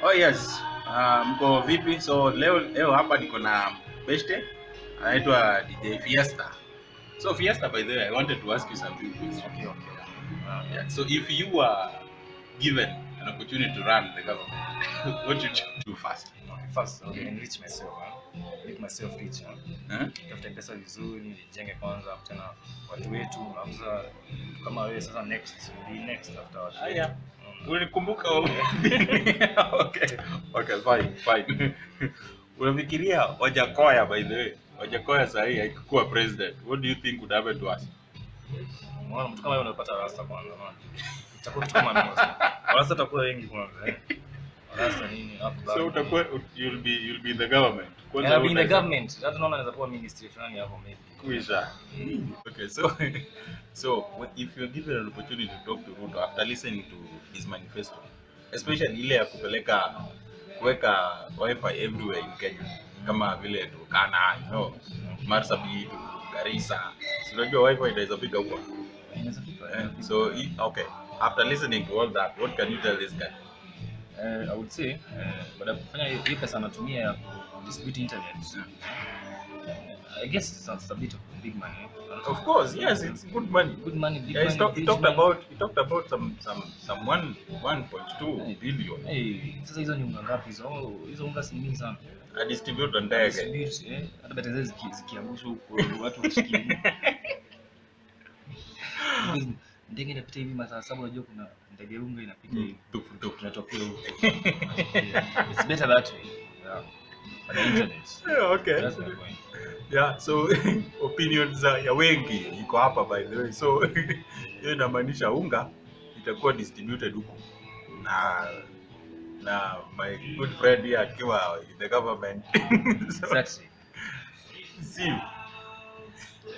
Oh yes. Uh, mko vipi? So leo leo hapa niko na beshte anaitwa DJ Fiesta. So Fiesta by the way, I wanted to ask you some few questions. Okay, okay. Uh, yeah. So if you were given an opportunity to run the government, what would you do first? Okay, first, okay, enrich myself, huh? Make myself rich, huh? Huh? Tafute pesa vizuri, nijenge kwanza, tena watu wetu, alafu sasa kama wewe sasa next, be next after watu. Ah, yeah. Mm. Ulikumbuka okay. Okay, fine, fine. Unafikiria Wajakoya by the way? Wajakoya sahi akikuwa president, what do you think would happen to us? Unaona mtu kama yeye unapata rasta kwanza, unaona? Itakuwa kitu kama nini sasa? Rasta atakuwa wengi kwanza, eh. Rasta nini? Alafu So bado- utakuwa you'll be you'll be in the government. Kwanza Yeah, be in the utaweza- government. Hata naona anaweza kuwa ministry fulani hapo maybe. Kuisha. Okay, so so what- if you're given an opportunity to talk to Ruto after listening to his manifesto, especially ile ya kupeleka kuweka wifi everywhere in Kenya kama vile Turkana, you know, Marsabit, Garissa. Si unajua wifi inaweza fika huko. Inaweza fika, Eh, so he, okay, after listening to all that, what can you tell this guy? Eh, I would say eh, baada ya kufanya hiyo hiyo pesa anatumia ya distribute internet eh, I guess it's a, it's a bit of big money Of course, yes, it's good money. good money big Yeah, he, money, talk, he huge talked money. about he talked about some some some one one point two Hey. billion. hey, sasa hizo ni unga ngapi hizo Oh, hizo unga si mingi sana A distributor ndege. Distribute, eh, hata bata zile ziki- zikiangushwa huko watu washikie Because ndege inapita hivi masaa saba unajua kuna ndege ya unga inapita hivi Tuk, tuk. tunatokea huko Yeah, it's better that way yeah. But the internet Yeah, okay. that's my point Yeah, so opinion za ya wengi iko hapa by the way. So hiyo inamaanisha unga itakuwa distributed huku na na my good friend here akiwa in the government. so, exactly see